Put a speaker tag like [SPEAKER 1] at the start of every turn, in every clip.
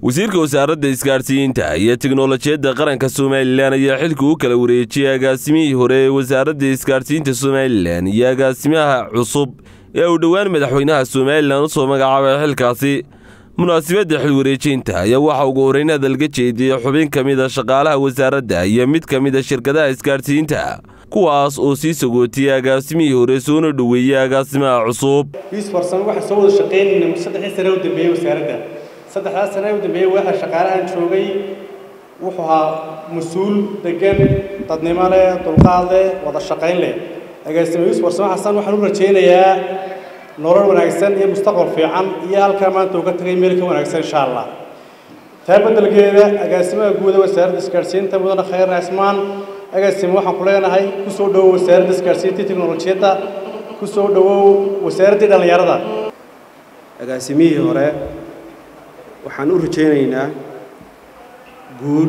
[SPEAKER 1] wasiirka wasaaradda isgaadhsiinta iyo teknolojiyadda qaranka somalilan ayaa xilka u kala wareejiyey agaasimihii hore ee wasaaradda isgaadhsiinta somalilan iyo agaasimaha cusub ee uu dhowaan madaxweynaha somalilan u soo magacaabay xilkaasi munaasabadda xilwareejinta ayaa waxaa ugu horreyn hadalga jeediyey xubin ka mida shaqaalaha wasaaradda iyo mid ka mida shirkadaha isgaadhsiinta kuwaas oo sii sagootiyey agaasimihii hore soona dhoweeyey agaasimaha cusub
[SPEAKER 2] wiis farsamo waxaan soo wada shaqaynayna saddexdii sane u dambeeyey wasaaradda saddexdaas sane u dambeeyey waxa shaqaalahan joogay wuxuu ahaa mas-uul degan dadnimo leh dulqaad leh wada shaqayn leh agaasime wiis farsamo xasan waxaan u rajaynayaa nolol wanaagsan iyo mustaqbal fiican iyo halkaa maanta uu ka tagay meel ka wanaagsan insha allah taa beddelgeeda agaasimaha guuda wasaaradda isgaadhsiinta mudane khayr cismaan agaasime waxaan ku leenahay ku soo dhowow wasaaradda isgaadhsiinta teknolojiyadda ku soo dhowow wasaaraddii dhallinyarada
[SPEAKER 3] agaasimihii hore waxaan u rajaynaynaa guul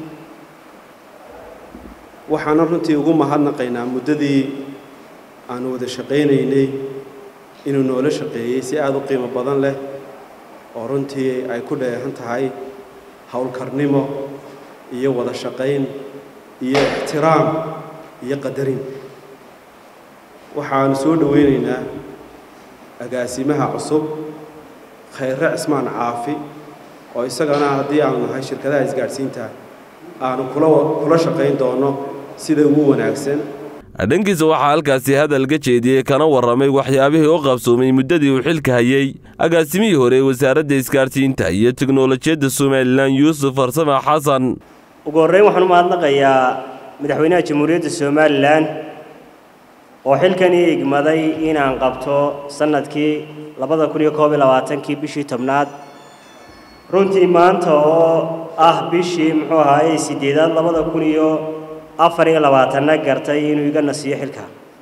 [SPEAKER 3] waxaana runtii ugu mahadnaqaynaa muddadii aanu wada shaqaynaynay inuu noola shaqeeyey si aada u qiimo badan leh oo runtii ay ku dheehan tahay howlkarnimo iyo wada shaqayn iyo ixtiraam iyo qadarin waxaanu soo dhowaynaynaa agaasimaha cusub khayre cismaan caafi oo isagana haddii aanu nahay shirkadaha isgaadhsiinta aanu kula kula shaqayn doono sida ugu wanaagsan
[SPEAKER 1] dhankiisa waxaa halkaasi hadalga jeediyey kana warramay waxyaabihii u qabsoomay muddadii uu xilka hayey agaasimihii hore ee wasaaradda isgaadhsiinta iyo teknolojiyadda somalilan yuusuf farsame xasan
[SPEAKER 4] ugu horreyn waxaan u mahadnaqayaa madaxweynaha jamhuuriyadda somalilan oo xilkanii igmaday inaan qabto sannadkii labada kun iyo koob iyo labaatankii bishii tobnaad runtii maanta oo ah bishii muxuu ahaayey siddeedaad labada kun iyo afar iyo labaatanna gartay inuu iga nasiiyo xilka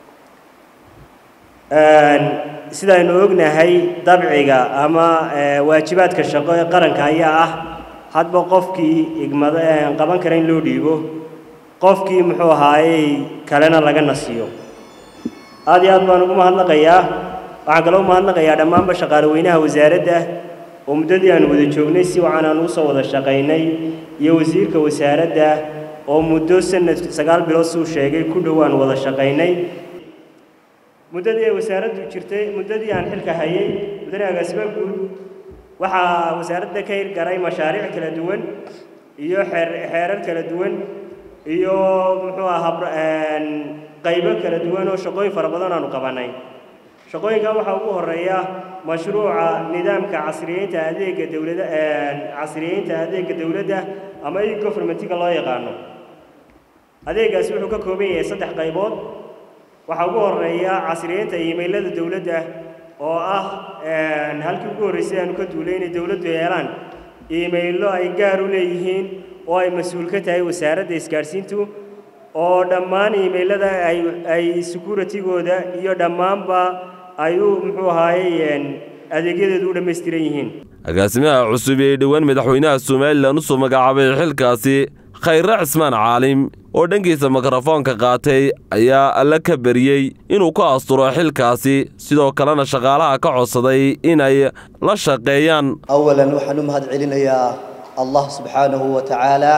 [SPEAKER 4] sidaaynu ognahay dabciga ama waajibaadka shaqo ee qaranka ayaa ah hadba qofkii igmada qaban kara in loo dhiibo qofkii muxuu ahaayey kalena laga nasiyo aad iyo aad baan ugu mahadnaqayaa waxaan kaloo umahadnaqayaa dhammaanba shaqaalaweynaha wasaaradda oo muddadii aan wada joognay si wacan aan usoo wada shaqaynay iyo wasiirka wasaaradda oo muddo sanad sagaal bilood suu sheegay ku dhow aan wada shaqaynay muddadii ay wasaaraddu jirtay muddadii aan xilka hayay muddadii agaasima guud waxaa wasaaradda ka hirgaray mashaariic kala duwan iyo xeer xeerar kala duwan iyo muxuu ahaa qaybo kala duwan oo shaqooyin fara badan aanu qabanay shaqooyinka waxaa ugu horeeya mashruuca nidaamka casriyeynta adeega dowladda casriyeynta adeega dowladda ama e governmentiga loo yaqaano adeegaasi wuxuu ka kooban yahay saddex qaybood waxaa ugu horeeya casriyeynta iimaylada dowladda oo ah halkii ugu horreysay aanu ka duulay inay dowladdu yeelaan iimaylo ay gaar u leeyihiin oo ay mas-uul ka tahay wasaaradda isgaadhsiintu oo dhammaan iimaylada ay ay securitigooda iyo dhammaanba ay u muxuu ahaayey adeegyadeedu u dhammaystiran yihiin
[SPEAKER 1] agaasimaha cusub ee dhowaan madaxweynaha somalilan u soo magacaabay xilkaasi khayre cismaan caalim oo dhankiisa mikrofoonka qaatay ayaa alle ka bariyey inuu ku asturo xilkaasi sidoo kalena shaqaalaha ka codsaday inay la shaqeeyaan
[SPEAKER 5] awalan waxaan u mahad celinayaa allah subxaanahu wa tacaala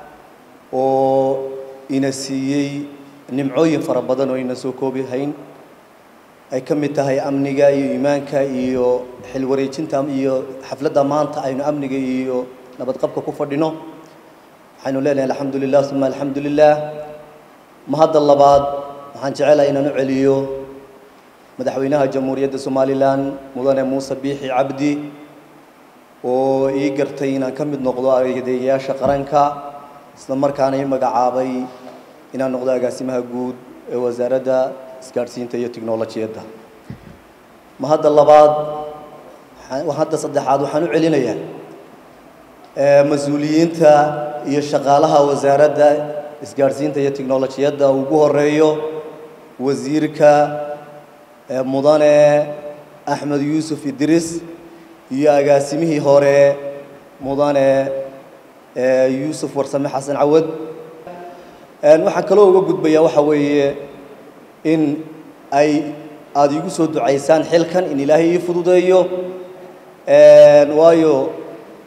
[SPEAKER 5] oo ina siiyey nimcooyin fara badan oo ina soo koobi hayn ay ka mid tahay amniga iyo iimaanka iyo xilwareejinta iyo xafladda maanta aynu amniga iyo nabadqabka ku fadhino waxaynu leenahay alxamdu lilah uma alxamdu lilah mahadda labaad waxaan jecelahay inaan u celiyo madaxweynaha jamhuuriyadda somalilan mudane muuse biixi cabdi oo ii gartay inaan ka mid noqdo adeegayaasha qaranka isla markaana ii magacaabay inaan noqdo agaasimaha guud ee wasaaradda isgaadhsiinta iyo teknolojiyadda mahadda labaad hadda saddexaad waxaan u celinayaa mas-uuliyiinta iyo shaqaalaha wasaaradda isgaadhsiinta iyo teknolojiyadda ugu horeeyo wasiirka mudane axmed yuusuf idris iyo agaasimihii hore mudane yuusuf warsame xasan cawad waxaan kaloo uga gudbayaa waxa weeye in ay aada iigu soo ducaysaan xilkan in ilaahay ii fududeeyo waayo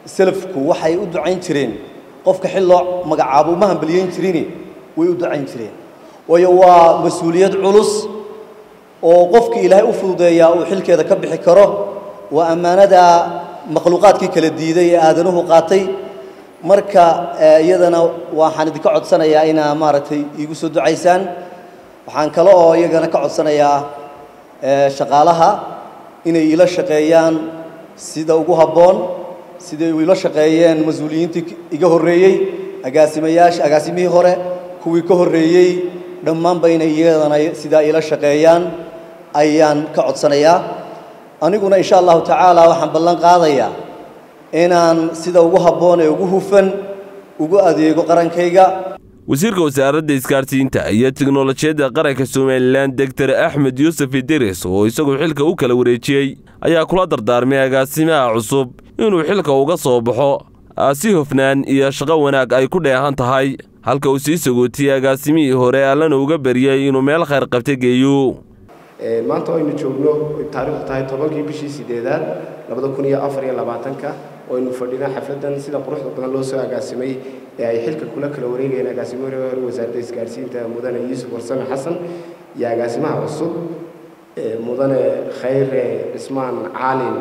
[SPEAKER 5] salafku waxay u ducayn jireen qofka xil loo magacaabo uma hambaliyeyn jirin way u ducayn jireen waayo waa mas-uuliyad culus oo qofka ilaahay u fududeeyaa uu xilkeeda ka bixi karo waa ammaanada makhluuqaadkii kala diiday ee aadanuhu qaatay marka iyadana waxaan idinka codsanayaa inaa maaragtay iigu soo ducaysaan waxaan kale oo iyagana ka codsanayaa shaqaalaha inay ila shaqeeyaan sida ugu habboon siday ila shaqeeyeen mas-uuliyiintii iga horreeyey agaasimayaasha agaasimihii hore kuwii ka horreeyey dhammaanba inay iyadana sidaa ila shaqeeyaan ayaan ka codsanayaa aniguna insha allahu tacaala waxaan ballan qaadayaa inaan sida ugu habboon ee ugu hufan ugu adeego qarankayga
[SPEAKER 1] wasiirka wasaaradda isgaarsiinta iyo tiknolojiyadda qaranka somalilan doctor axmed yuusuf idiris oo isaguo xilka u kala wareejiyey ayaa kula dardaarmay agaasimaha cusub inuu xilka uga soo baxo si hofnaan iyo shaqo wanaag ay ku dheehan tahay halka uu sii sagootiyey agaasimihii hore allana uga baryey inuu meel khayr qabta geeyo
[SPEAKER 6] maanta aynu joogno taariikhdu tahay tobankii bishii sideedaad labada kun iyo afar iyo labaatanka oo aynu fadhinaa xafladan sida quruxda badan loo soo agaasimay ee ay xilka kula kala wareegayeen agaasimo hore hore wasaaradda isgaarsiinta mudane yuusuf warsame xasan iyo agaasimaha cusub mudane khayre cismaan caalin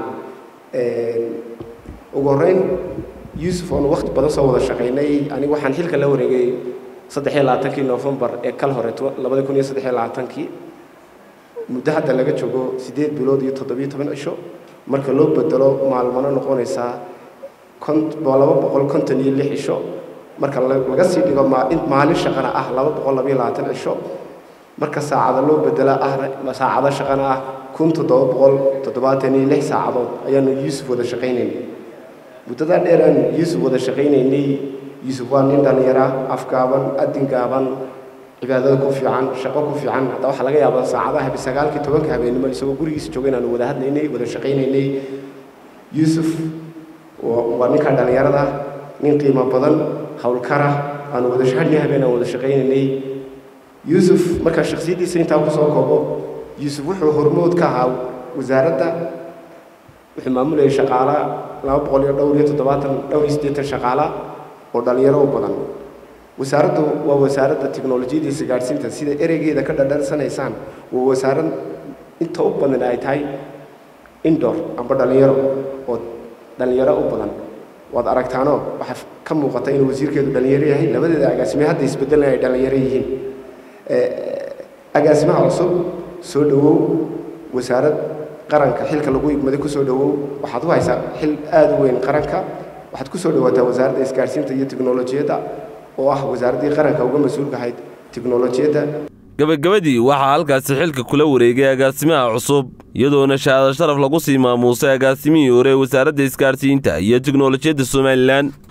[SPEAKER 6] ugu horreyn yuusuf oonu waqti badan soo wada shaqaynay anigu waxaan xilka la wareegay saddex iyo labaatankii noofembar ee kal hore labada kun iyo saddex iyo labaatankii muddo hadda laga joogo siddeed bilood iyo toddobiyo toban cisho marka loo bedelo maalmano noqonaysaa laba boqol konton iyo lix cisho marka laga sii dhigo maalin shaqana ah laba boqol labayo labaatan cisho marka saacada loo bedela ah saacado shaqana ah kun toddoba boqol toddobaatan iyo lix saacadood ayaanu yuusuf wada shaqaynaynay muddadaa dheer aan yuusuf wada shaqaynaynay yuusuf waa nin dhallinyara afgaaban adin gaaban cibaadada ku fiican shaqo ku fiican hadda waxaa laga yaabaa saacadaha sagaalkii tobanka habeenimo isagoo gurigiisa jooga inaanu wada hadlaynay wada shaqaynaynay yuusuf waa ninka dhallinyarada nin qiimo badan howlkara aanu wada hadhii habeen aan wada shaqaynaynay yuusuf markaa shakhsiyaddiisa intaa kusoo koobo yuusuf wuxuu hormood ka ahaa wasaaradda wuxuu maamulayay shaqaala laba boqol iyo dhowr iyo toddobaatan dhowr iyo siddeetan shaqaala oo dhallinyaro u badan wasaaraddu waa wasaaradda tiknolojiyadda isgaadhsiinta sida ereygeeda ka dhadharsanaysaan waa wasaarad inta u badan ay tahay indor amba dhallinyaro oo dhallinyaro u badan waad aragtaanoo waxaa ka muuqata inuu wasiirkeedu dhallinyaro yahay labadeeda agaasime hadda isbedelna ay dhallinyaro yihiin agaasimaha cusub soo dhowow wasaarad qaranka xilka lagu igmaday ku soo dhowow waxaad u haysaa xil aada u weyn qaranka waxaad ku soo dhowaataa wasaaradda isgaadhsiinta iyo tiknolojiyadda oo ah wasaaraddii qaranka uga mas-uulka ahayd tiknolojiyadda
[SPEAKER 1] gebagabadii waxaa halkaasi xilka kula wareegay agaasimaha cusub iyadoona shahaado sharaf lagu sii maamuusay agaasimihii hore wasaaradda isgaadhsiinta iyo tiknolojiyadda somalilan